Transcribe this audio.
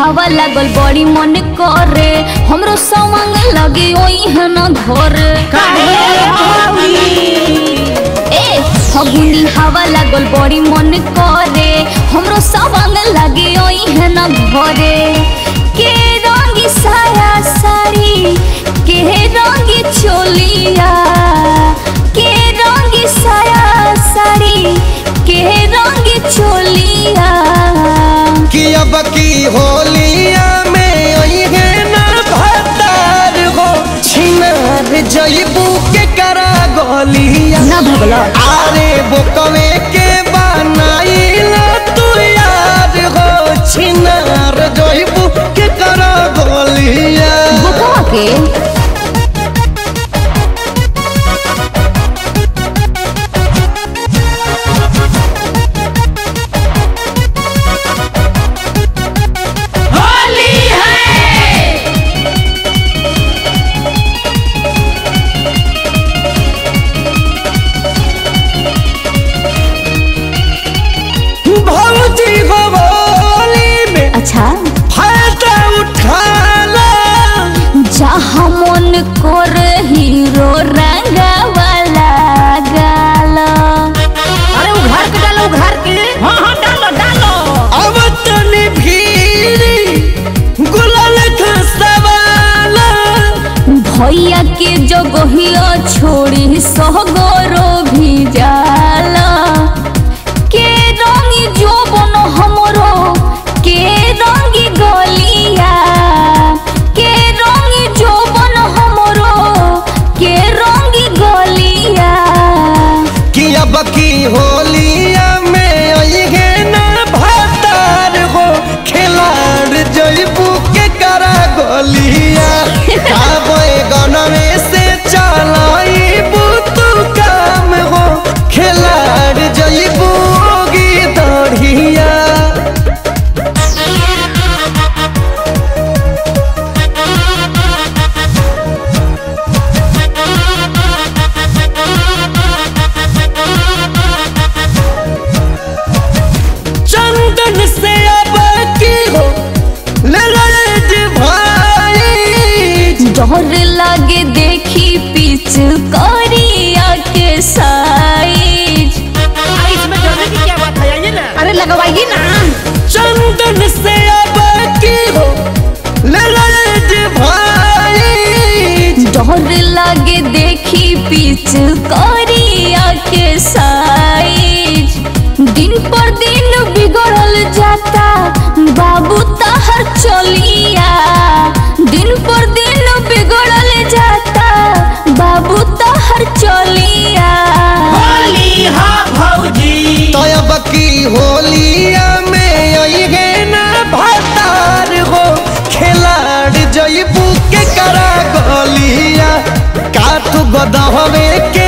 हवा लागल बड़ी मन करे हमरो सवंग लगे ओई है न घर ए फगुनी हवा लागल बड़ी मन करे हमरो सवंग लगे ओई है न घरे के रंगी साया साड़ी के रंगी चोलिया के रंगी साया साड़ी के रंगी चोलिया कि अब की होलिया में अइहे ना भतार हो छिनार जइबू के करा गलिया ना भगला आरे बोकवे के बनाइला तू यार हो छिनार जइबू के करा गलिया बुकवा के भौजी हो होली में अच्छा फायदा उठाला जहाँ मन कर हीरो रंगा वाला गाला अरे उघार के डालो उघार के हाँ हाँ डालो डालो अब तनी भीरी गुलाल खसवाला भैया के जगहिया छोड़ी सहगरो भी जाला के रंगी जोबन हमरो के रंगी गलिया के रंगी जोबन हमरो के रंगी गलिया कि अब की होलिया में अइहे ना भतार हो खिलाड़ जइबू के करा गलिया काबे गनवे से चलाइबू तू काम हो खिलाड़ जइबू गी दढ़िया चंदन से अब की हो ले रे भाई डर लागे देखी पिच करिया के साइज अरे इसमें डरने की क्या बात है आइए ना अरे लगवाइए ना चंदन से अब की हो ले रे भाई डर लागे देखी पिच करिया के साइज दिन पर दिन बिगड़ल जाता बाबू तहर चलिया दिन पर दिन बिगड़ल जाता बाबू तहर चलिया होली हाँ भौजी तो अब की होलिया में अइहे ना भतार हो खिलाड़ जइबू के करा गलिया काठ गदहवे के